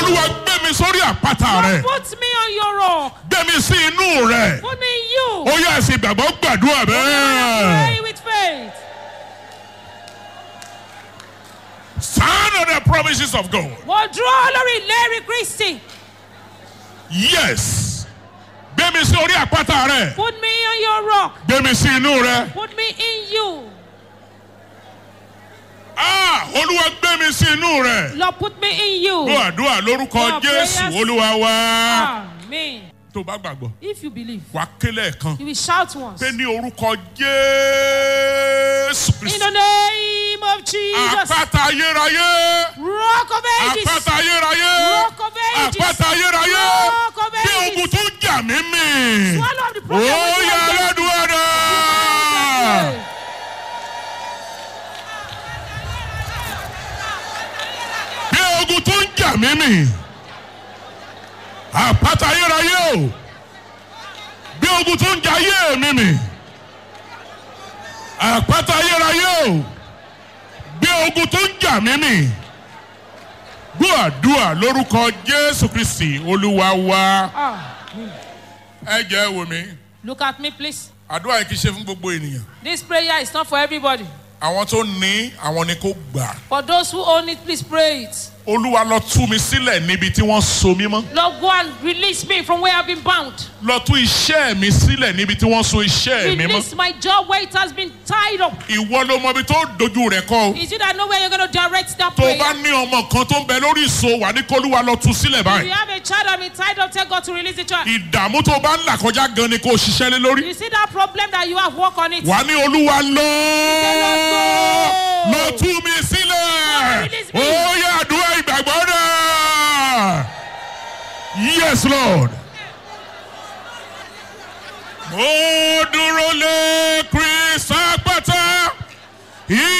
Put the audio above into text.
olúwa gbé mi sórí àpáta rẹ Put me on your rock. gbé mi sí inú rẹ Put me in you. ó yẹ ẹsìn ìgbàgbọ́ gbàdúrà bẹ́ẹ̀. Pray with faith. stand on the promises of God. Mo dúró lórí ìlérí Kristi. yes gbé mi sí orí àpáta rẹ Put me on your rock. gbé mi sí inú rẹ. Put me in you. ah olúwa gbé mi sí inú rẹ. Lord, put me in you. gbọ́ àdúrà lórúkọ Your jésù prayers. olúwa wá. Amen. tó o bá gbàgbọ́ If you believe, wà á kélé ẹ̀kan you will shout once. pé ní orúkọ jésù In kristu. the name of Jesus. àpáta ayérayé. Rock of ages. àpáta ayérayé. Rock of ages. àpáta ayérayé. Rock of bí ages. ogun tó ń jà mí mì. Swallow the ó problem. with yà your aládùúgbò náà. faith. bí ogun tó ń jà mí mì. àpáta ayérayé o. bí ogun tó ń jà ayé mi mì. àpáta ayérayé o. bí ogun tó ń jà mí mì. gbọ́ àdúrà lórúkọ jésù kristi olúwa wa. Amen. ẹ jẹ́ wò mí. Look at me, please. àdúrà yìí kì í ṣe fún gbogbo ènìyàn. This prayer is not for everybody. àwọn tó ní àwọn ni kò gbà. For those who own it, please pray it. olúwa lọ tú mi sílẹ̀ níbi tí wọ́n so mí mọ́. Lord, go and release me from where I've been bound. lọ tú iṣẹ́ mi sílẹ̀ níbi tí wọ́n so iṣẹ́ mi mọ́. Release my job where it has been tied up. ìwọ ló mọ ibi tó dojú rẹ̀ kọ́ o. Is it that know where you're going to direct that tó o prayer? bá ní ọmọ kan tó ń bẹ lórí ìso wà ní kólúwa lọ tú sílẹ̀ If you báyìí. have a child and been tied up, tell God to release the child. ìdààmú tó o bá ń là kọjá gan ni kò ṣiṣẹ́ lé lórí. You see that problem that you have, work on it. wà ní olúwa lọ. Lord, go. lọ tú mi sílẹ̀. release me. ó yẹ àdúrà ìgbàgbọ́ náà. yes lord. mo dúró lé kristi àpáta.